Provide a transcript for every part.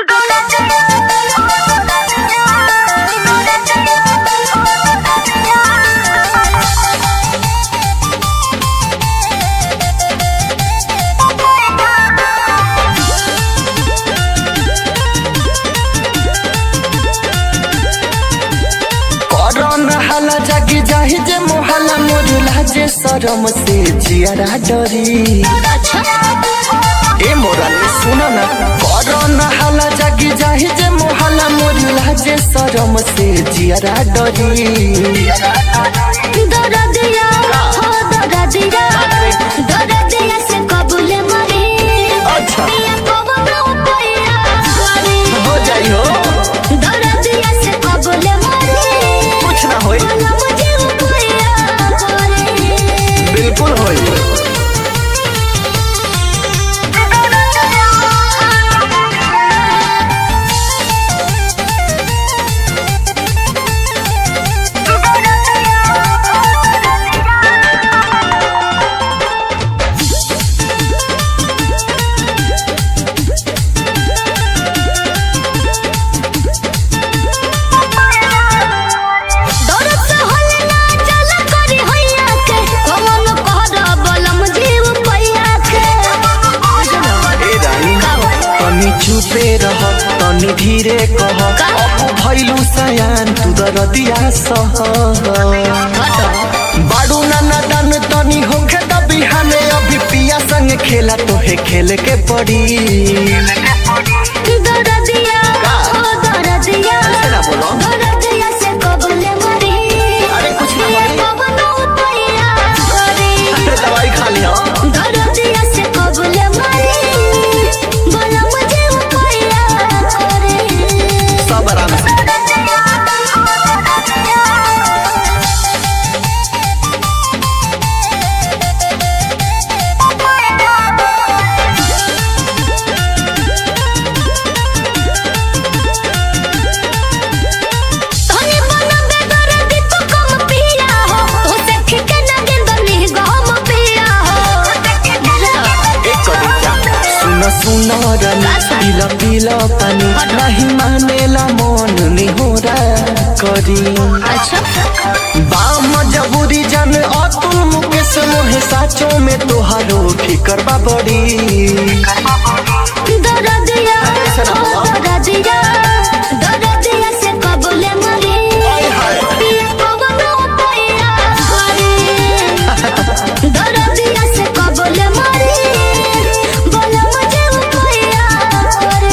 करन हाला जागी जाहि जे मोहला मोर लाजे शरम से जियारा डरी ए मोरा सुन न करन हाला जागी जाहि जे मोहला मोर लाजे शरम से जियारा डरी दरदिया हो दरदिया दरदिया से कबूले मरी अच्छा। पिया कबूले पैया करी हो जाई हो दरदिया से कबूले मरी कुछ ना होई बोला मुझे पैया करी बिल्कुल होई दरद से होले ना चल करी होइया के कमन कहर बलम जीव पैया के ए रानी तनी चुपे रह तनी धीरे कह अब भइलु सयान तू दरदिया सह बाडू नाना दान तनी होखे त बिहाने अभी पिया संग खेला तोहे खेले के पड़ी दरदिया हो दरदिया ऐसे ना बोलो। दरदिया से कबूले मरी अरे कुछ ना पिया मरी। कबनो पैया करी दवाई खा लिया दरदिया से कबूले मरी बोला मुझे पैया करी सब आराम से तोनी बना बेगर दी तू कम पिया हो तो देख के ना गेंदनी गम पिया हो एक कविता सुन सुन रानी पीला पीला पानी नहीं मानेला मन निहोरा करी अच्छा बाम जबूरी जान अतुल मुकेश मोहे साचो में तोहारो फिकर बा बड़ी दरदिया हो दरदिया दरदिया से कबूले मरी पिया कबनो पैया करी दरदिया से कबूले मरी बोला मुझे पैया करी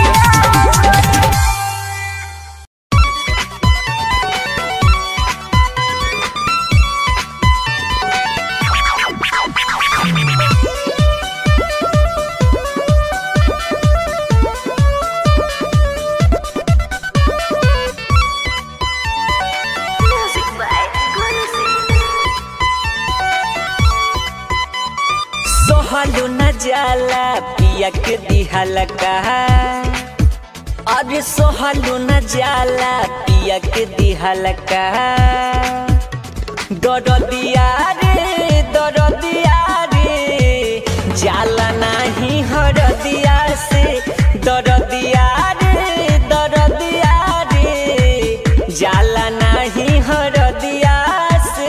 सोहलू न जाला पिया के दिहाला कहा अरे सोहलू न जाला पिया के दिहाला कहा दरदिया रे दरदिया रे जाला नाही हरदिया से दरदिया रे दरदिया रे जाला नाही हरदिया से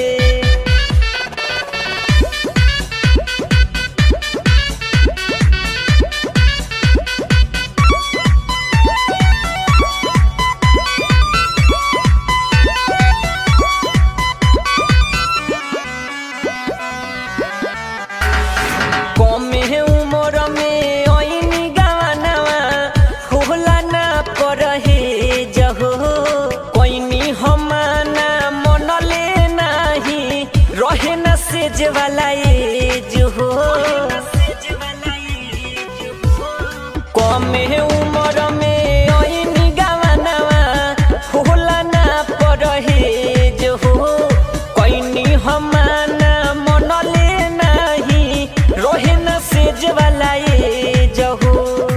कमे उमर में ऐनी गवानवा होला ना परहे जहो कोइनी हमाना मनले नाही रहे न सेज वाला एज हो कमे उमर में ऐनी गवानवा होला ना परहे जहो कोइनी हमाना मनले नाही रोहे न सेज वाला एज हो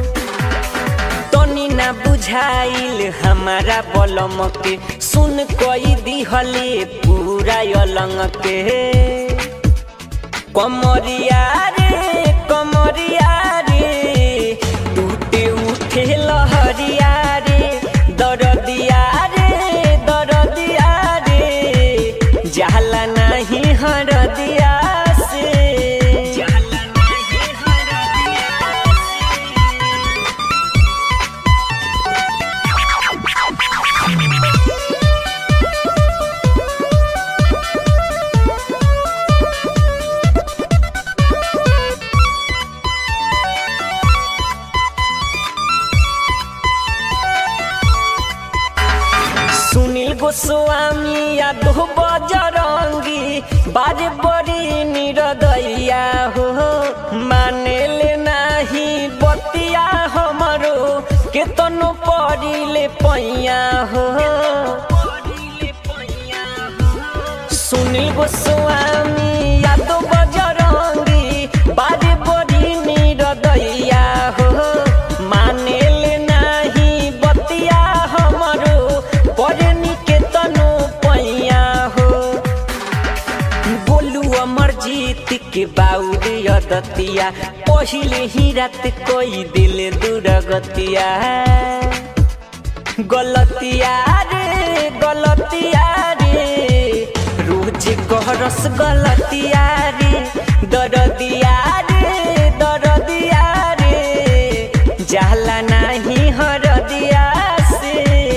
तनी ना बुझाइल हमारा बलम के सुन कई दिहले पूरा अलंग के कमरिया रे कमरिया रे टूटे उठे उठे लहरिया रे दरदिया रे दरदिया रे जाला नहीं हरदिया से जाला नहीं हरदिया सुनील गोस्वामी यादव बजरंगी बारे बड़ी निरदैया हो माने ले नाही बतिया हमरो केतनो पड़िले पैया हो सुनील गोस्वामी यादव बजरंगी बारे बड़ी निरदैया हो माने ले नाही बतिया हमरो परे निकेतनो पैया हो बोलू अमर जीत के बाउरी अदतिया पहिले ही रात कोई दिल दुरगतिया गलतिया रे गलतिया रे रोज गहरस गलतिया रे दरदिया रे दरदिया रे जाला नाही हरदिया से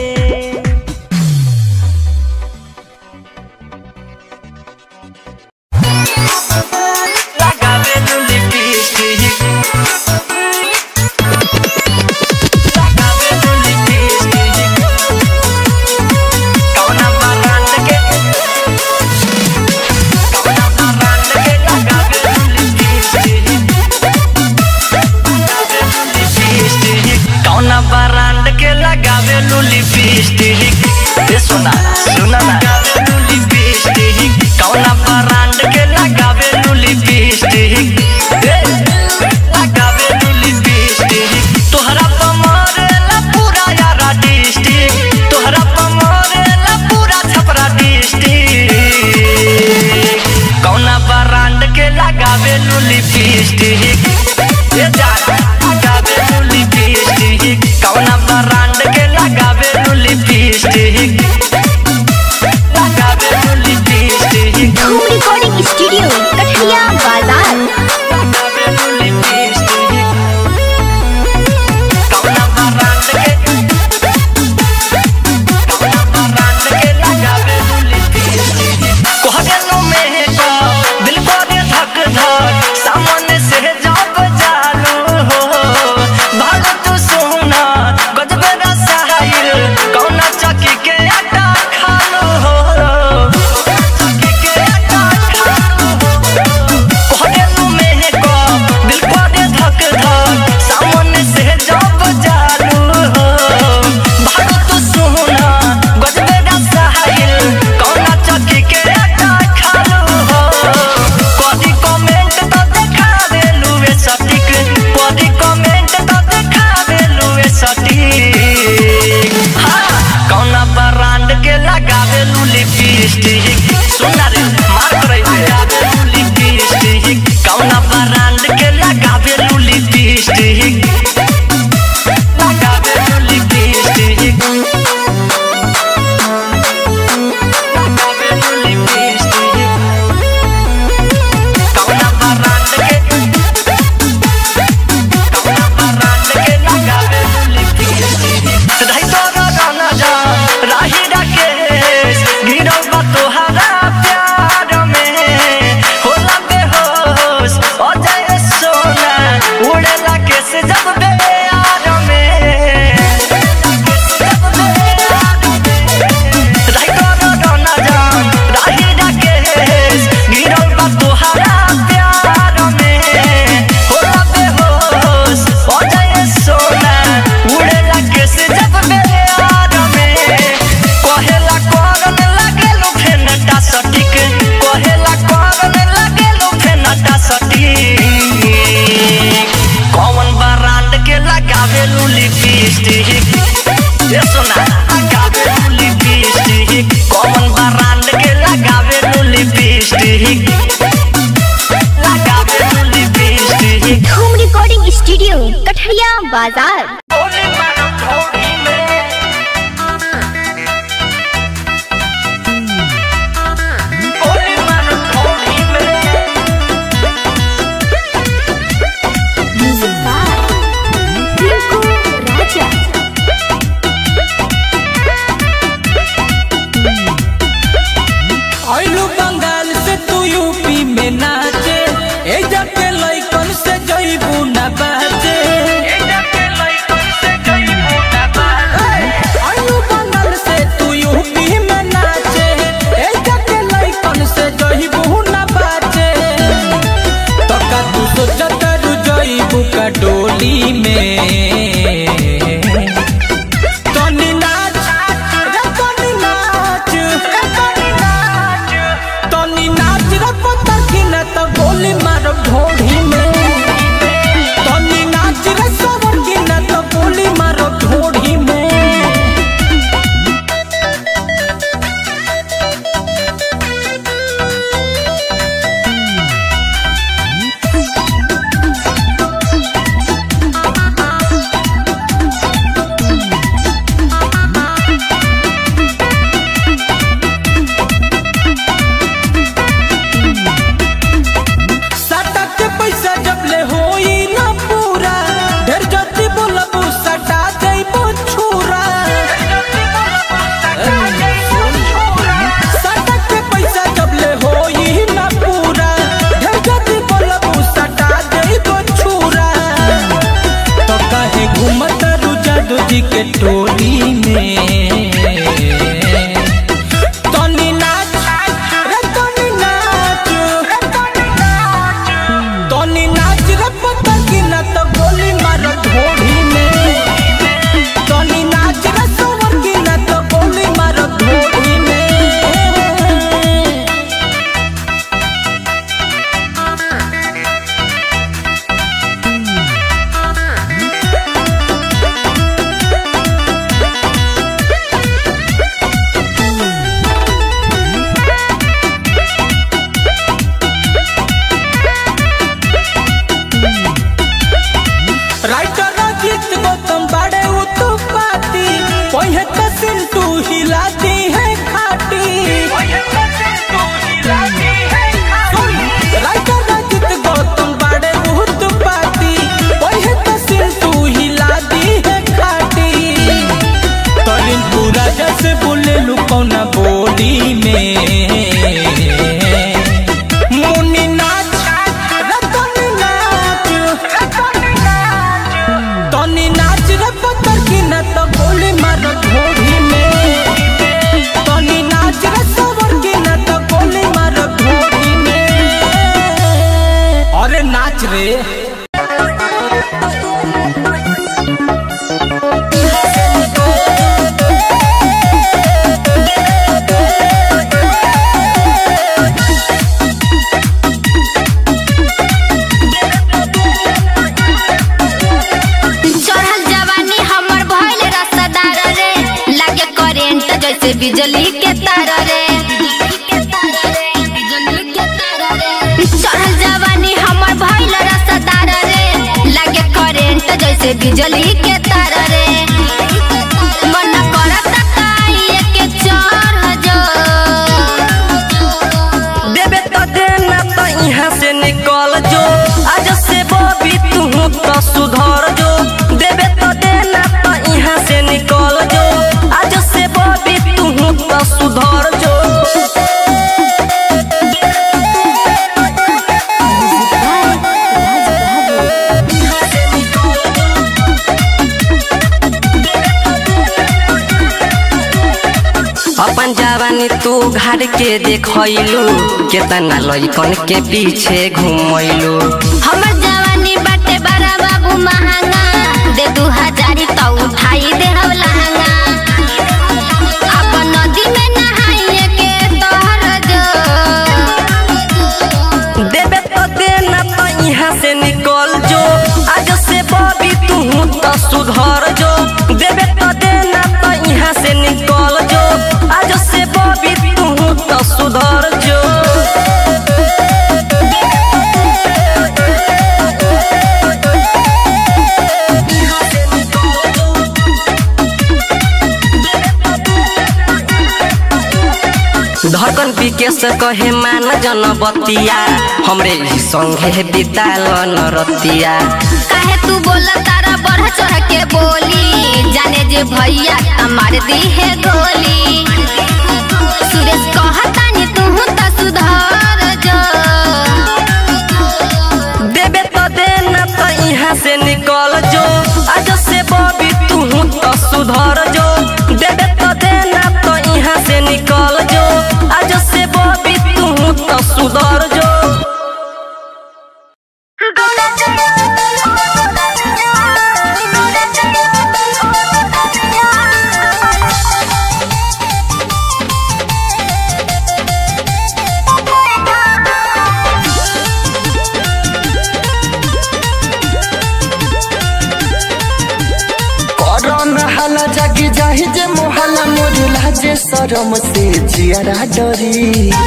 Lágame no lipstick. Lágame no lipstick. Kauna barrante que. Kauna barrante que lágame no lipstick. Lágame no lipstick. Kauna barrante que lágame no lipstick. ये सुना सुना ना लगावे नु लिपस्टिक कौना ब्रांड के लगावे नु लिपस्टिक लगावे नु लिपस्टिक तोहरा पमरेला पूरा यारा डिस्ट्रिक्ट तोहरा पमरेला पूरा छपरा डिस्ट्रिक्ट कौना ब्रांड के लगावे नु लिपस्टिक ये जा लगावे नु लिपस्टिक कौना ब्रांड के लगावे नु लिपस्टिक लगावे नु lipstick Dhoom recording studio Kathiya बाजार लगावे नु लिपस्टिक कौना ब्रांड के कौना ब्रांड के लगावे नु लिपस्टिक कोहगनो में को दिल को दे धक धक सामने से जब जालू हो भाग तू सोना गजबे रसाइल कौना चकी के आटा खालू हो चकी के आटा खालू हो कोहगनो में को दिल को दे धक धक सामने से जब जालू हो भाग तू सोना गजबे रसाइल कौना चकी के आटा खालू हो कदी कमेंट तो देखा देलू ए सटिक कदी कमेंट तो देखा देलू ए सटिक हाँ कौना ब्रांड के लगावेलू लिपस्टिक सुना रे मार करई लगावेलू लिपस्टिक कौना ब्रांड के लगावेलू लिपस्टिक लगावेलू लिपस्टिक लगावेलू लिपस्टिक कौना ब्रांड के कौना ब्रांड के लगावे लिपस्टिक रही तोरा गाना जा राही राकेश गिरल बा तोहरा प्यार में होला बेहोश अजय सोना उड़ेला केस जब बेयार में जब बेयार में रही तोरा गाना जा राही राकेश गिरल बा तोहरा प्यार में होला बेहोश अजय सोना उड़ेला केस जब बेयार में कहेला करन लागेलु फेनटा सटिक कहेला करन लागेलु फेनटा सटिक कौन ब्रांड के लगावेलु लिपस्टिक ये सुना लगावेलु लिपस्टिक कौन ब्रांड के लगावेलु लिपस्टिक लगावेलु lipstick Dhoom recording studio Kathiya Bazar ओले जी के टोली में तनी नाच रे तनी नाच तनी नाच रे पता की ना तो गोली मार ढोढ़ी में तनी नाच रे सोवर की ना तो गोली मार ढोढ़ी में राइटर अजीत गौतम बड़े उत्पाती पहे कसिन तू हिलाती है खाटी राइटर अजीत गौतम बड़े उत्पाती पहे कसिन तू हिलाती है खाटी तलिन पूरा जैसे बोले लू कौना बोली में मुन्नी नाच रतनी नाच तनी नाच रे पत्थर की न तो गोली मार घोड़ी में तनी नाच रे सवर की न तो गोली मार घोड़ी में अरे नाच रे चढ़ल जवानी हमर भइल रसदार रे लागे करेंट जैसे बिजली के तार रे चढ़ल जवानी हमर भइल रसदार रे लागे करेंट जैसे बिजली के तार रे मन करत काई के चढ़ जो देबे तो देना तो यहाँ से निकल जो आज से बबी तू तो सुधर जो देबे तो देना तो यहाँ से निकल जो आज से बबी तू तो सुधर जो अपन जवानी तू घर के देखलू केतना लइकन के पीछे घुमैलू हमर जवानी बाटे बड़ा बाबू महंगा दे दू हजारी तो उठाई दे हम लहंगा अब नदी में नहाइए के तोहर जो देबे तो देना तो यहाँ से निकल जो आज से बबी तू तो सुधर जो देबे तो देना तो यहाँ से निकल जो आज से बबी तू तो सुधर जो धड़कन पीके से कहे मान जन बतिया हमरे ही संगे बिताल नरतिया काहे तू बोला तारा बढ़ चढ़ के बोली जाने जे भैया तमार दी है गोली सुरेश कहतानी तू तो सुधर जो देबे तो देना तो यहाँ से निकल जो आज से बबी तू तो सुधर जो देबे तो देना तो यहाँ से निकल जो आज से बबी तू तो सुधर जो करन हाला जागी जाहि जे मोहला मोर लाजे शरम से जियारा डरी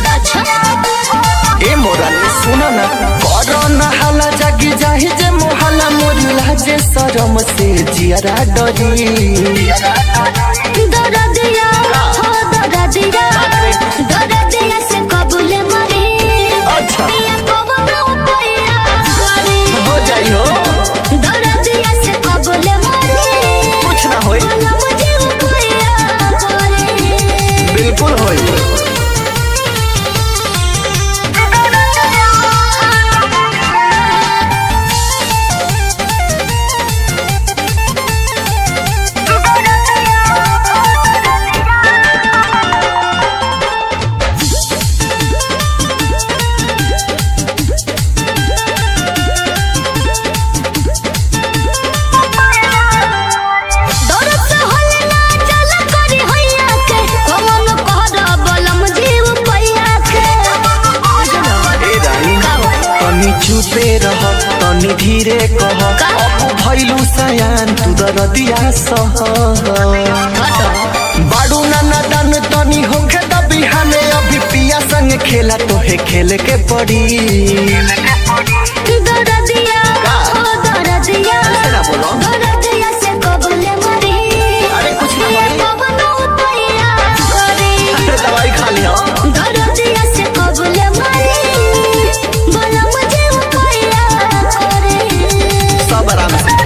ए मोरा ने सुन ना करन हाला जागी जाहि जे मोहला मोर लाजे शरम से जियारा डरी दरदिया हो दरदिया दरदिया से कबूले मरे अच्छा। पिया कबूले पैया करे हो जाई हो दरदिया से कबूले मरे कुछ ना होई ना मुझे पैया करे बिल्कुल होई दरदिया भैलू सयान तू दरदिया सह बाड़ू नाना दान तनी होखे द बिहाने अभी पिया संग खेला तोहे खेल के पड़ी दरदिया का? ओ दरदिया ऐसे ना बोलो। दरदिया से कबूले मरी अरे कुछ ना ये मरी। कबनो तैया करी अरे दवाई खा लिया दरदिया से कबूले मरी बोला मुझे वो तैया करी सब आराम से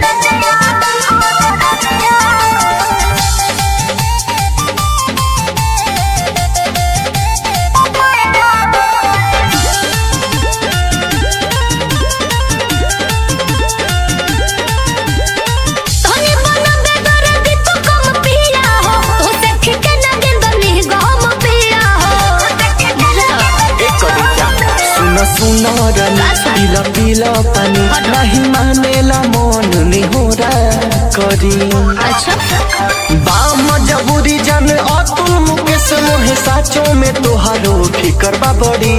तोने बना बेगर दी तू कम पिया हो तू देख के ना गिंदली गम पिया हो एक करी क्या सुन सुन रनी पीला पीला पानी नहीं मानेला मन निहोरा करी अच्छा बाम जबूरी जान अतुल मुकेश मोहे साचो में तोहारो फिकर बा बड़ी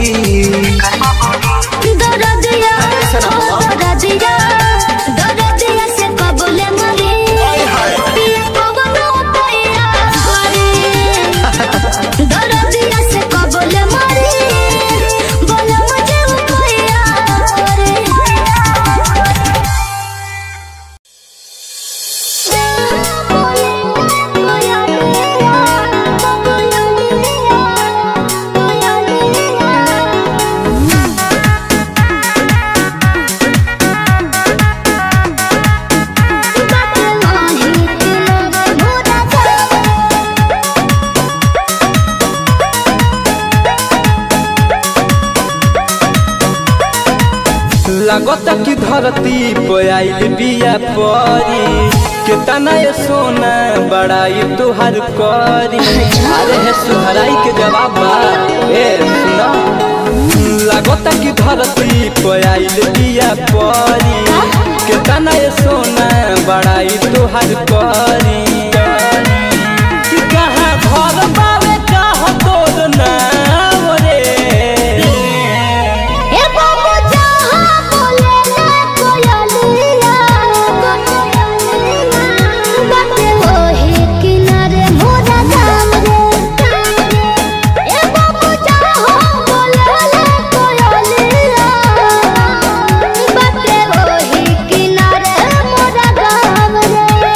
दरदिया ओ दरदिया दरदिया से कबूले मरी पिया कबनो तैया करी दरदिया से कबूले मरी बोला मुझे वो तैया करी लगता कि धरती पे आइल बिया परी केतना ये सोना बड़ाई तुहार करी अरे हे सुहराई के जवाब बा ए सुना लगता कि धरती पे आइल बिया परी केतना ये सोना बड़ाई तुहार करी कि कहाँ घर बावे कहाँ तोर नाम रे ए बाबू जहाँ बोले ना कोयलिया बाटे वही किनारे मोरा गाम रे ए बाबू जहाँ बोले ना कोयलिया बाटे वही किनारे मोरा गाम रे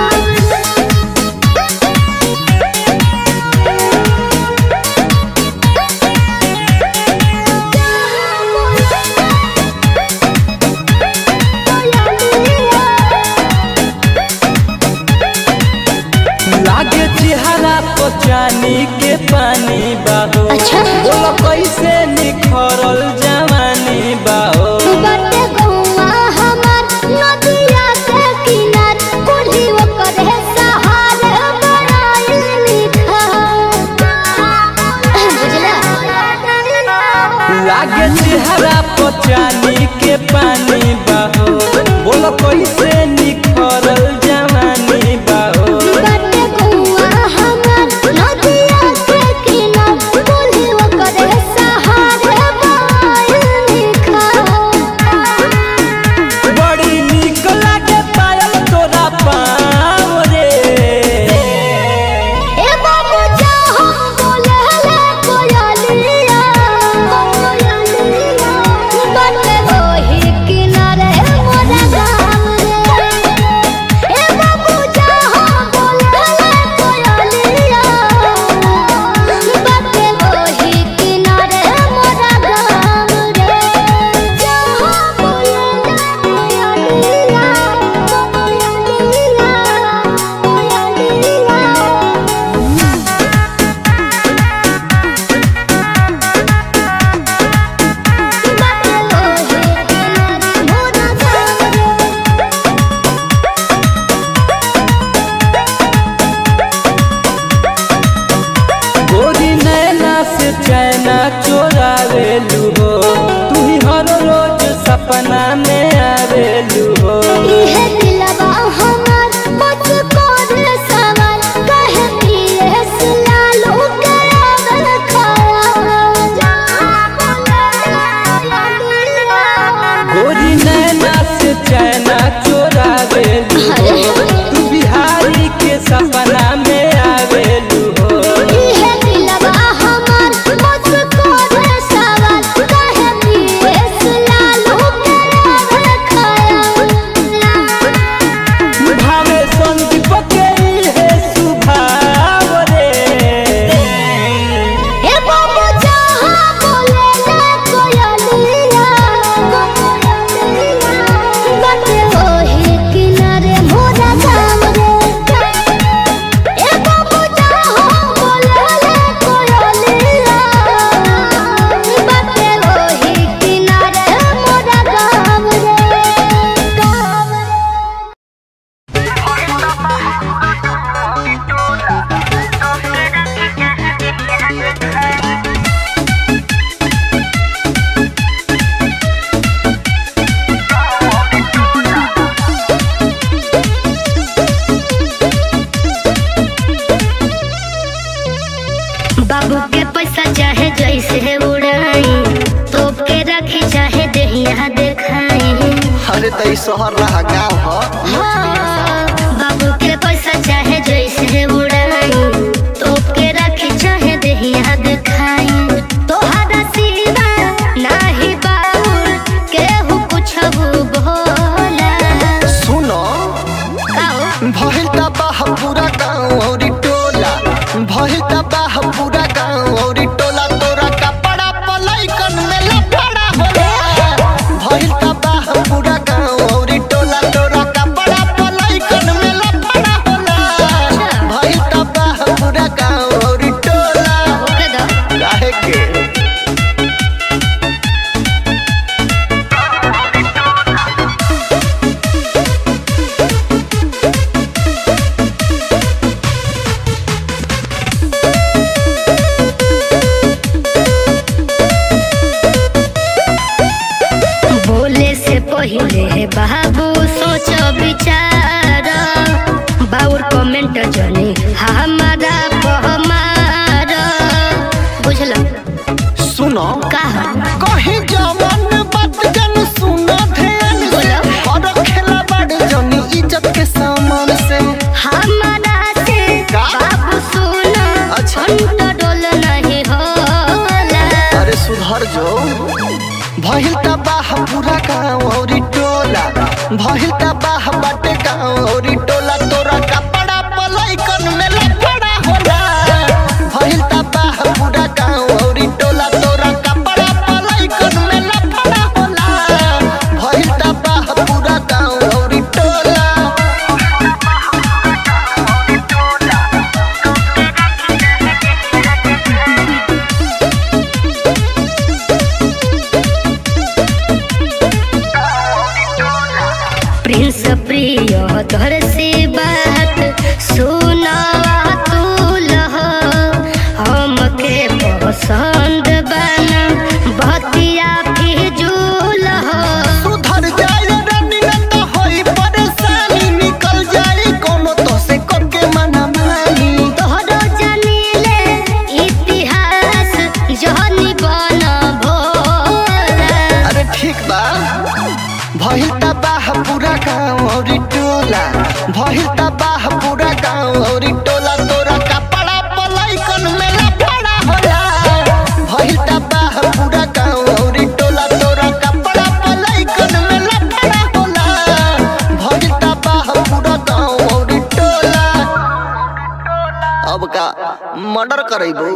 लागे चेहरा पर चानी के पानी बाहो अच्छा। बोलो कैसे निखरल जवानी बाहो बाटे गौवा हमार नदिया के किनार कुल्ही ओकर है सहारे बड़ाई मीठा बुझला लागे चेहरा पर चानी के पानी बाहो बोलो कैसे निखरल जवानी बाहो बाटे गौवा हमार नदिया के किनार कुल्ही ओकर है सहारे बड़ाई मीठा बड़ी निक लागे पायल तोरा पाँव रे ए बाबू जहाँ बोले ले कोयलिया बाटे वही जैसे उड़ाई तोप के रखी चाहे देहिया देखाई अरे त ई शहर रहा गाँव ह हाँ, बाबू के पैसा चाहे जैसे उड़ाई तोप के रखी चाहे देहिया देखाई तोहरा सिवा नाही बाउर केहू कुछ बोला सुनो काओ भइल त बाह पूरा गाँव औरी टोला भइल त बाह पूरा गाँव औरी टोला तोरा कपड़ा पलैकन में लफड़ा होला भइल त बाह पूरा गाँव औरी टोला तोरा कपड़ा पलैकन में लफड़ा होला भइल त बाह पूरा गाँव औरी टोला ओके दो काहे के बोले से पहिले बाबू सोच विचार बाउर कमेंट जनी हमारा पहमार बुझल सुनो कहा कहीं जवन बात जन सुना ध्यान से बोलो। और खेला बड़ जनी इज्जत के सामान से हमारा से का? बाबू सुना अच्छा। कंट्रोल नहीं होला अरे सुधर जो भइल त बाह पूरा गाँव औरी टोला भइल त बाह बाटे गाँव औरी टोला तोरा कपड़ा पलैकन में लफड़ा होला भइल त बाह पूरा गाँव औरी टोला तोरा कपड़ा पलैकन में लफड़ा होला भइल त बाह पूरा गाँव औरी टोला प्रिंस प्रिय धर से बात सुना तू लह हमके पसंद बना बतिया फिजूल हो सुधर जाए रानी न त होई परेशानी निकल जाए कोनो तो से करके मना मानी तोहरो जानिले इतिहास जहनी बन भोला अरे ठीक बा भइल त बाह पूरा गाँव औरी टोला भइल त बाह पूरा गाँव औरी टोला तोरा कपड़ा पलैकन में लफड़ा होला भइल त बाह पूरा गाँव औरी टोला तोरा कपड़ा पलैकन में लफड़ा होला भइल त बाह पूरा गाँव औरी टोला अब का मर्डर करेबू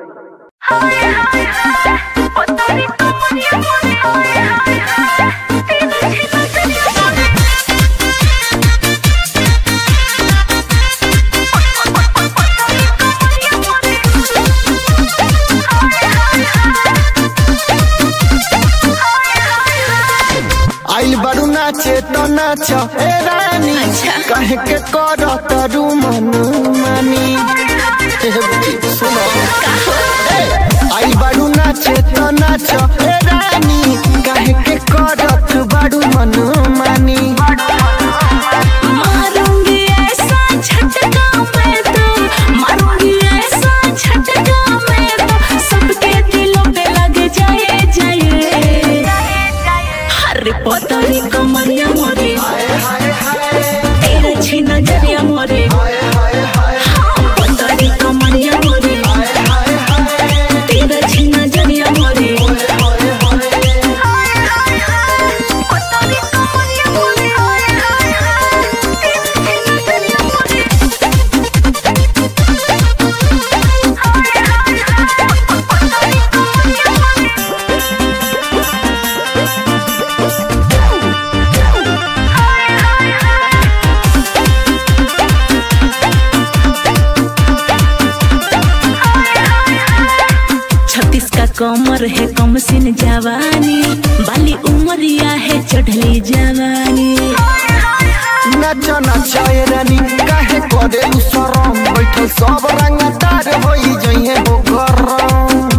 आइल बड़ू नाचे तो नाच ए रानी कहे के कर तरू मन मानी ए, सुनो ए, आइल बड़ू नाचे तो नाच ए रानी कहे के करत बड़ू मन मानी मारूंगी ऐसा झटका मैं तो मारूंगी ऐसा झटका मैं तो सबके दिलों पे लग जाए जाए हर पतरी कमरिया मोरे तेरे छी नजरिया मोरे हाँ, पतरी कमरिया मोरे तेरे छी नजरिया मोरे छत्तीस का कमर है कम सिन जवानी बाली उमरिया है चढ़ली जवानी नाच नाच ए रानी कहे करे उ शरम बैठल सब रंगदार होई जइहे हो गरम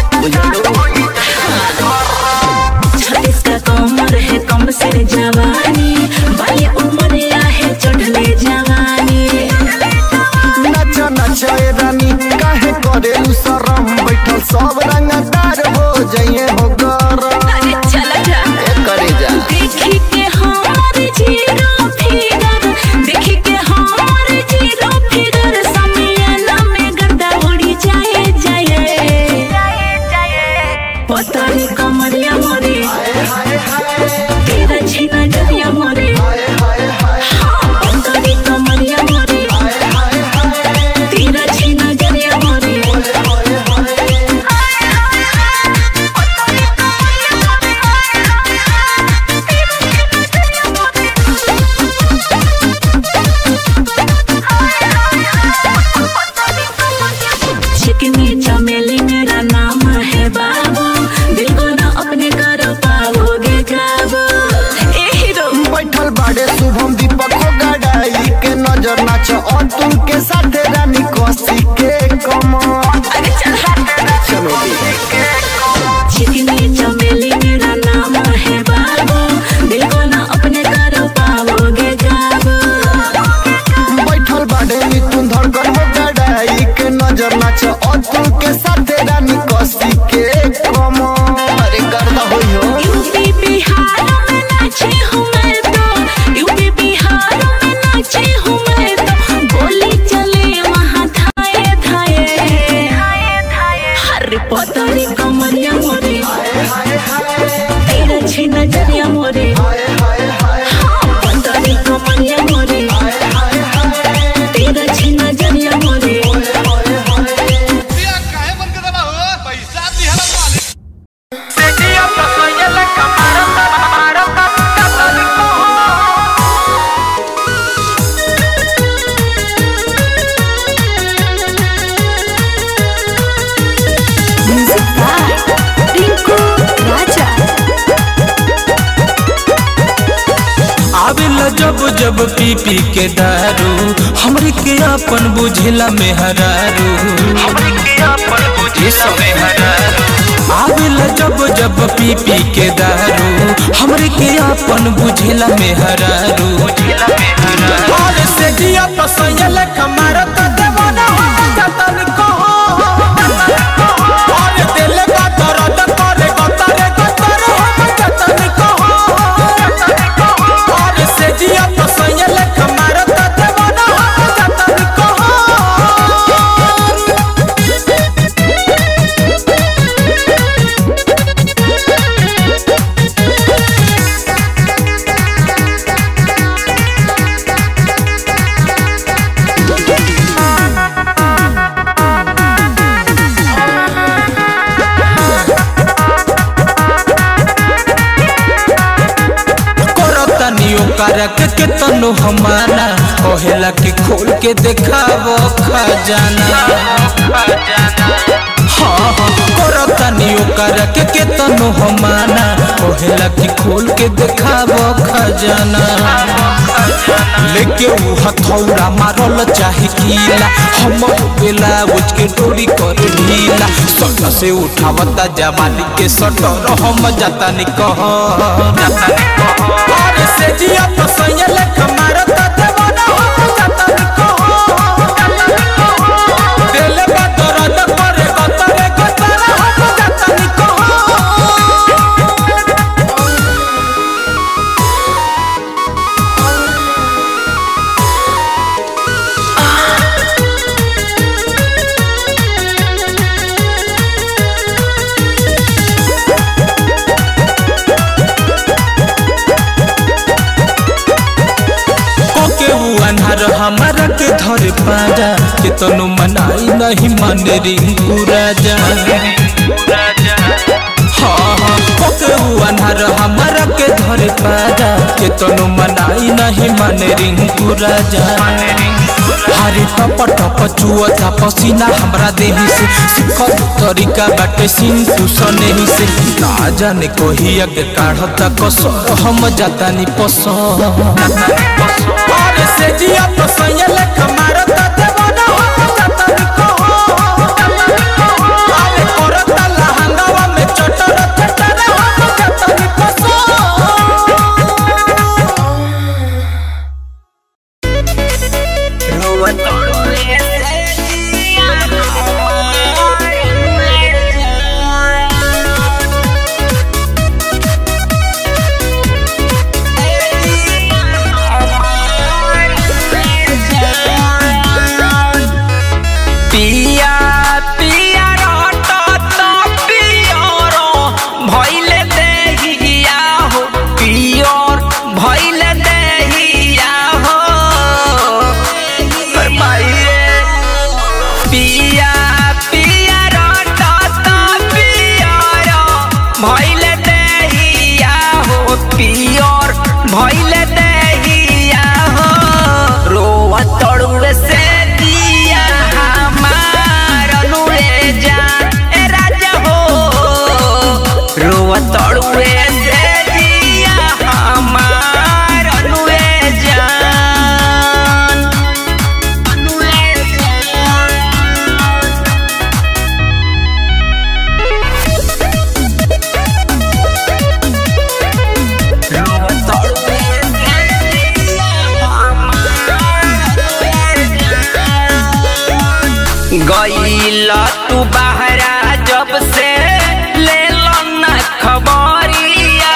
छत्तीस का कमर है कम सिन जवानी बाली उमरिया है चढ़ली जवानी नाच नाच ए रानी काहे करे उ शरम बैठल सब रंग नाच अतुल के साथ रानी कसी के कमर चलो दी चिकनी चमेली मेरा नाम है बाबू दिल को ना अपने करो पाओगे काबू बैठल बाड़े मिथुन धड़कन हो गड़ाई के नजर नाच अतुल के साथ रानी कसी के कमर अरे गर्दा होई हो यूपी बिहार में नाची हूँ मैं तो यूपी बिहार में नाची हूँ मैं तो गोली चले वहाँ थाए थाए हर पतरी कमरिया मोरे तेरा छी नजरिया मोरे हाँ, पतरी कमरिया मोरे तेरा छी नजरिया मोरे आवेला जब जब पी पी के दारू हमरे के अपन बुझेला मेहरारू हमरे के अपन बुझेला मेहरारू आवेला जब जब पी पी के दारू हमरे के अपन बुझेला मेहरारू बुझेला मेहरारू और से दिया पसंद कमारा त देवाना हो जतन को और दिल का दर्द करे गतरे गतरे हो जतन को और से जिया पसंद कमारा त देवाना हो जतन को करतनी ओकर के केतनो हमारा कहेला कि खोल के देखावो खजाना हाँ हाँ करतनी ओकर के केतनो हमारा कहेला कि खोल के देखावो खजाना लेके ऊ हथौड़ा मारल चाहे कीला हम बेला उच के डोरी कर ढीला सट से उठावता जवानी के सटर हम जाता नि कह जाता नि कह और से जिया पसंद ले कमारत देवाना हो जाता नि कह दिल बा दर्द करे गतरे गतरे हम जाता नि कह कोके ऊ अन्हार हमारा के धरे पाजा के तनु मनाई नहीं माने रिंकू राजा हाँ हाँ कोके ऊ अन्हार हमारा के धरे पाजा के तनु मनाई नहीं माने रिंकू राजा हरे टप टप चुअता पसीना हमरा देही से सिखल तरीका बाटे सिंतु सनेही से ना जाने कोही अगे काढ़ता कसर हम जाता नि पसर और से जिया पसंद ले कमारत देवाना हो जाता नि कहो अरे करता लहंगावा में चटर चटर हो जाता नि पसर पिया पिया रटत पियर भइले देहिया हो पियर भइले देहिया हो कर माइरे पिया पिया रटत पियर भइले देहिया हो पियर भइले देहिया हो रोवा तड़ुए से दिया हमार अनुरे जान ए राजा हो रोवा तड़ुए से दिया हमार अनुरे जान गईल तू बहरा जब से ले लो ना खबरिया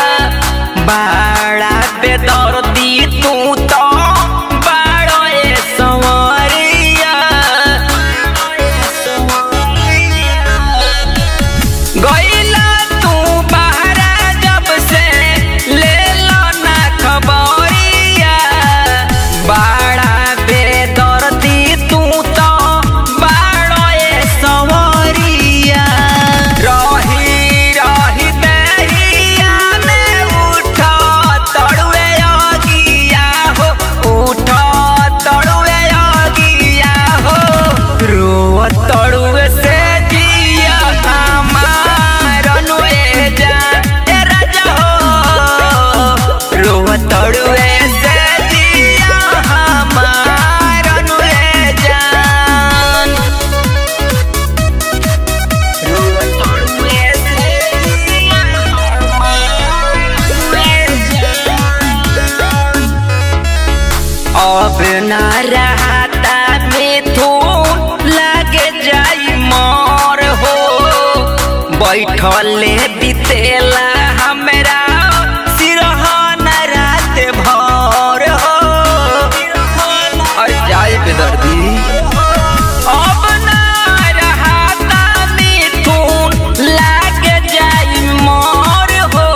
बड़ा बेदर्दी तू तो बड़ो ए संवरिया गईला तू बहरा जब से ले लो ना खबरिया बड़ा बेदर्दी तू तो बड़ो ए संवरिया रही रही दहिया में उठा तड़ुए अगिया हो उठा तड़ुए अगिया हो रो तड़ुए से जिया हमार अनुए जा ए राजा हो रो तड़ुए से जिया हमार अनुए जान अब न रहता मिथुन लगे जाई मोर हो बैठले बितेला हमरा सिरहन रात भर हो अरे जाए बेदर्दी अब ना रहता मिथुन लागे जाई मोर हो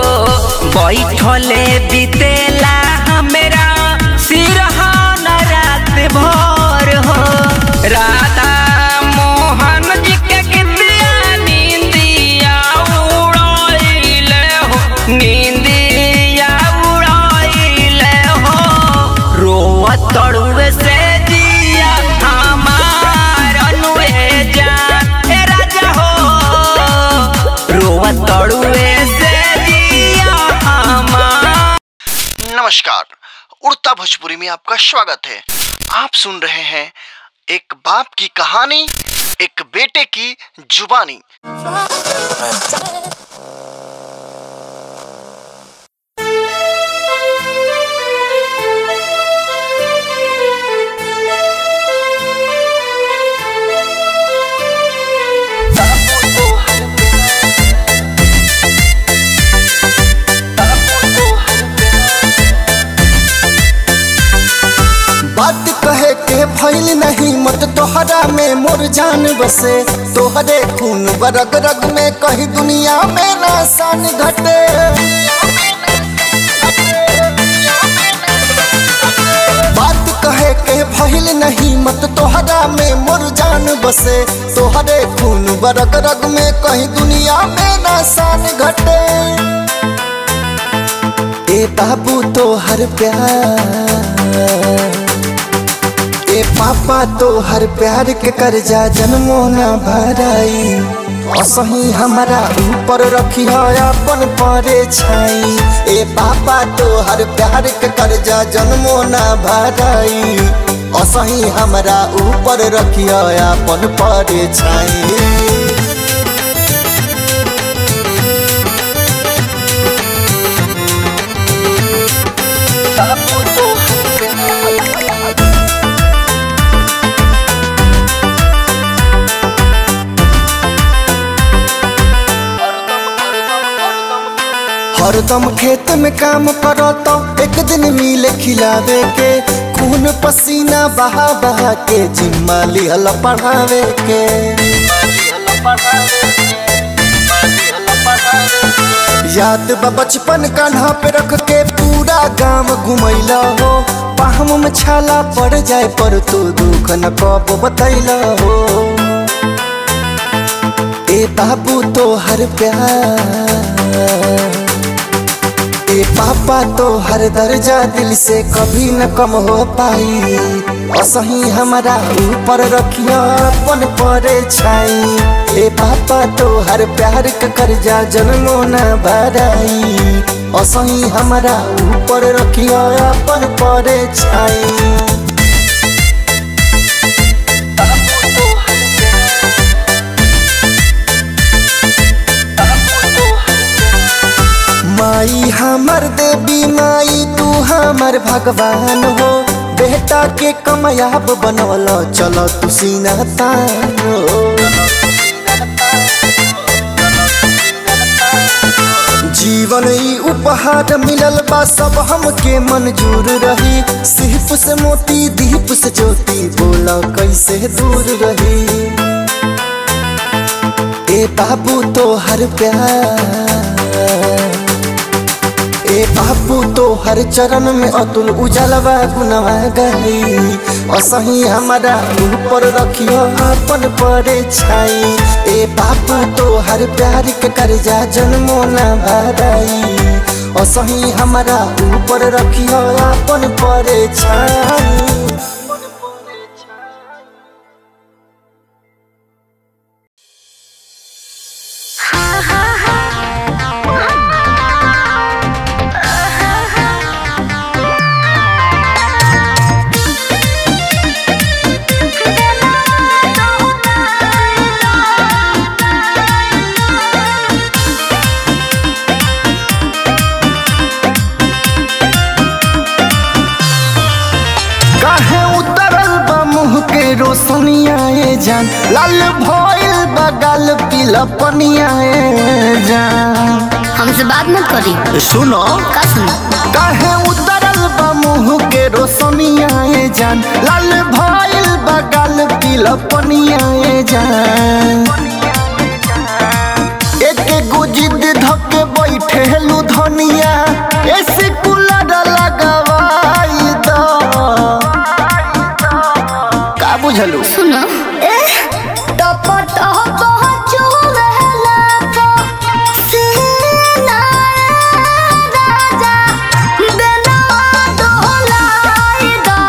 बैठले बितेला हमरा सिरहान रात भर हो राधा मोहन जी के गीतिया नींदिया उड़ाइले हो नींदिया उड़ाइले हो रोआ तड़ुए से जिया हमार अनुए जान ए राजा हो रोआ तड़ुए से जिया हमार नमस्कार उड़ता भोजपुरी में आपका स्वागत है आप सुन रहे हैं एक बाप की कहानी एक बेटे की जुबानी बात कहे के भइल नहीं मत तोहरा में मोर जान बसे तोहरे खून बरग रग में कहीं दुनिया में ना सान घटे बात कहे के भइल नहीं मत तोहरा में मोर जान बसे तोहरे खून बरग रग में कहीं दुनिया में ना सान घटे ए बाबू तो हर प्यार ए पापा तो हर प्यार के कर्जा जन्मो ना भराई असही हमारा ऊपर रखी अपन परे छाई ए पापा तो हर प्यार के कर्जा जन्मो ना भराई असही हमारा ऊपर रखी अपन परे छाई हरदम खेत में काम करो तो एक दिन मिले खिलावे के खून पसीना बहा बहा के जिम्मा लिहल पढ़ावे के याद बा बचपन कान्हा पे रख के पूरा गांव घुमैला हो पाहम में छाला पड़ जाए पर तू दुख न कब बतैला हो ए बाबू तो हर प्यार ए पापा तो हर दर्जा दिल से कभी न कम हो पाई असही हमारा ऊपर रखिया अपन परे छाई ए पापा तो हर प्यार का कर्जा जन्मो न भराई असही हमारा ऊपर रखिया अपन परे छाई माई हमर देवी माई तू हमर भगवान हो बेटा के कमयाब बनवल चल तू सीना तानो जीवन ई उपहार मिलल बा सब हमके मंजूर रही सिर्फ से मोती दीप से ज्योति बोला कैसे दूर रही ए बाबू तो हर प्यार ए बाबू तो हर चरण में अतुल उजलवा गुनवा गई असही हमारा ऊपर रखियो अपन परे छाई ए बाबू तो हर प्यार के कर्जा जन्मो ना भराई असही हमारा ऊपर रखियो अपन परे छाई काहे उतरल बा मुँह के रोशनिया ए जान लाल भइल बा गाल पीला पनिया ए जान हमसे बात मत करी सुनो का सुन काहे उतरल बा मुँह के रोशनिया ए जान लाल भइल बा गाल पीला पनिया ए जान एक एगो जिद धके बैठे लू धनिया ऐसे कूलर लगवाई दो का बुझलू सुनो टप टप चुलहला तो सीना राजा बिना डोलाई दा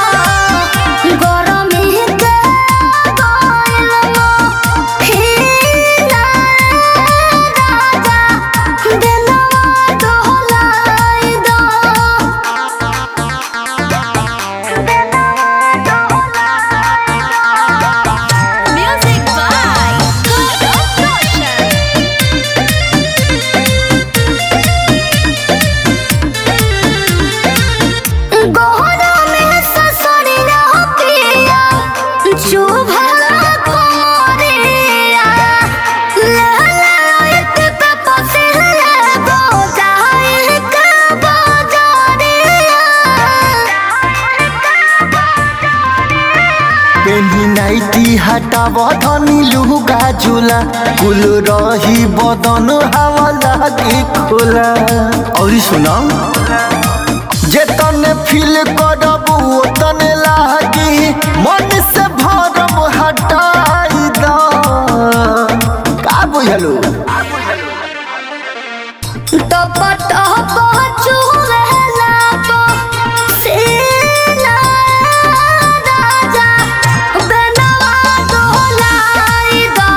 गरमी के कोइल मो हीना राजा बिना डोलाई दा Music by Carlos Rocha. गोहरा में ससुरिया पिया चुभला कोरिया लहला एक पे पसिले बोझाई के बोजरिया पेन्ही नाइटी हटाव धनी लुगा झूला कुल रही बदन हवा लागी खुला और सुनो जे तने फील करब ओ तने लागी मन से भरब हटाई द का बुझलू टप टप चुलहला तो सीना राजा बनवा डोलाई दा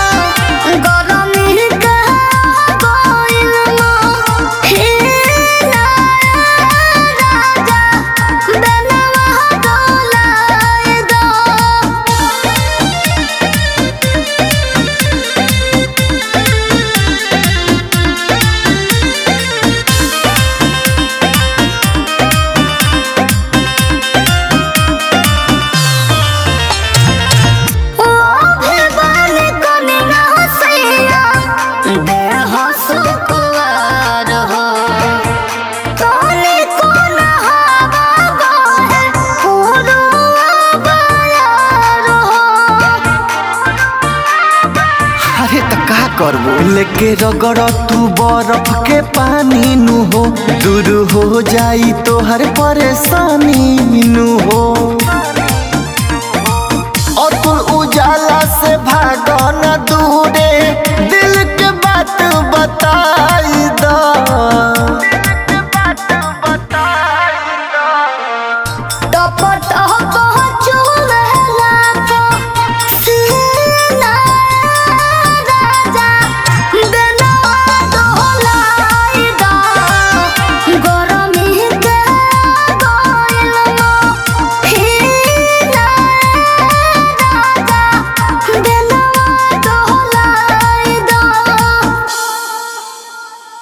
गरमी के कोइल मो हीना राजा बनवा डोलाई दा ओ भगवान कने ना सैया देह सुकुवार हो कने कोन हवा बहे पुरुआ बयार हो अरे त का करबो लेके रगड़ तू बर्फ के पानी नु हो दूर हो जाई तो हर परेशानी नु हो और तू उजाला से भागो न दूरे दिल के बात बताई दो टप टप चुलहला तो सीना राजा बनवा डोलाई दा गरमी के कोइल मो हीना राजा बनवा डोलाई दा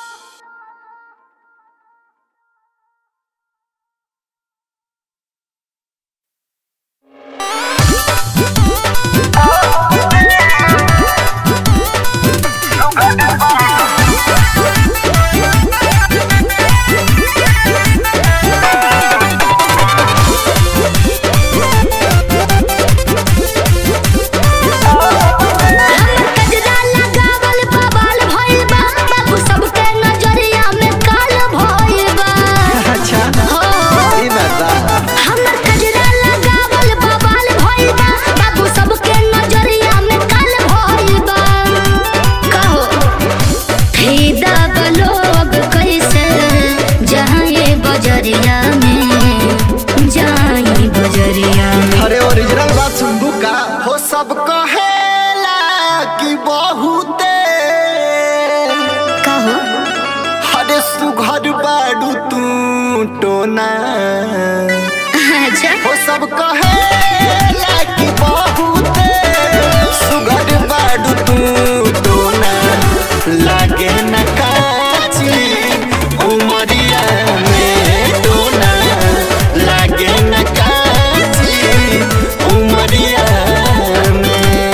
सब कहेला कि बहुते कहो हरे सुघर बाड़ू तू टोना अच्छा हो सब कहेला कि बहुते सुघर बाड़ू तू टोना लागे न काची उमरिया में टोना लागे न काची उमरिया में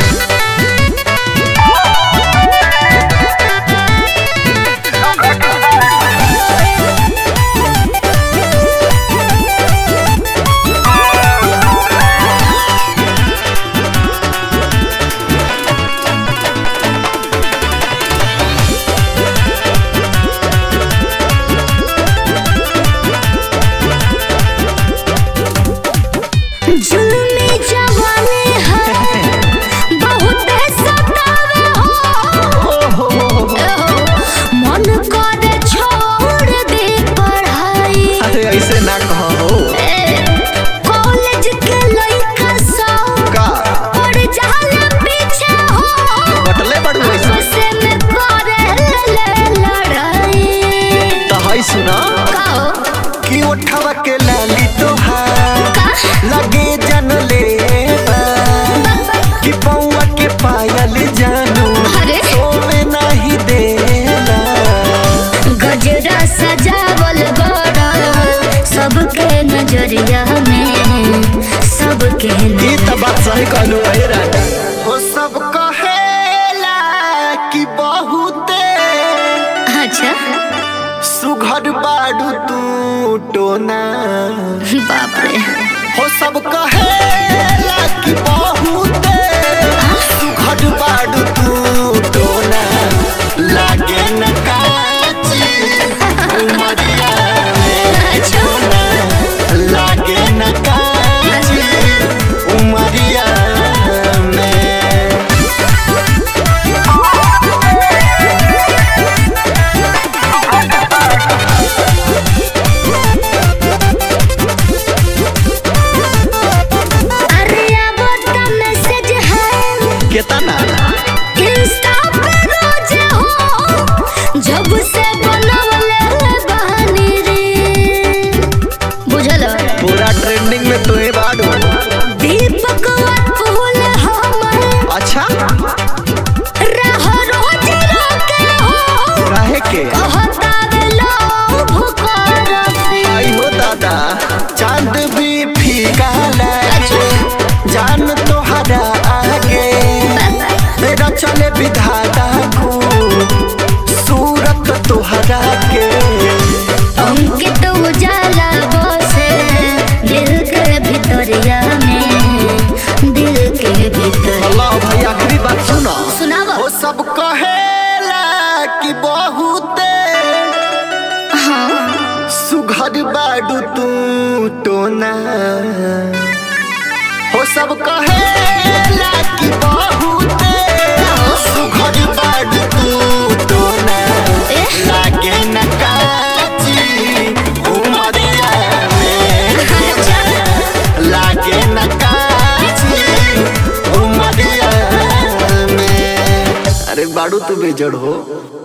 जुल्मी जवानी है बहुत सतावे हो एहो, मन करे छोड़ दे पढ़ाई अरे ऐसे ना कहो ए, कॉलेज के लइका सब का पड़ जाला पीछे हो बटले बड़ू ऐसे आपसे में करे ले लड़ाई तो है सुना कहो कि उठवा के लाली तोहार का लगे जन ले कि पौआ के पायल जानू अरे। सोवे नहीं देला गजरा सजावल बड़ा सबके नजरिया में सबके ई त बात सही कहलू है राजा हो सब कहेला कि बहुते अच्छा सुघर बाड़ू तू टोना बाप रे हो सब कहेला कि बहुते सुघर बाड़ू तू टोना लागे न काची उमरिया में टोना लागे न काची उमरिया में अरे अब तो मैसेज है केतना इंस्टा पे रोज हो जब से बनवले बहानी रे बुझल पूरा ट्रेंडिंग में तो है बाड़ू दीपक फूल हमर अच्छा रह रोज रोके हो काहे के कहता वे लोभ करते आई हो दादा चांद भी फीका लागे जान तोहरा आगे मेरा चले विधाता को सूरत तोहरा के अंकित उजाला बसे दिल के भितरिया में दिल के भीतर अल्लाह भाई आखिरी बात सुनो सुनावा वो सब कहेला कि बहुते हाँ सुघर बाडू तू टोना हो सब कहेला कि बहुते सुघर बाडू तू टोना एह। लागे न काची उमरिया में लागे न काची उमरिया में अरे बाडू तू बेजड़ हो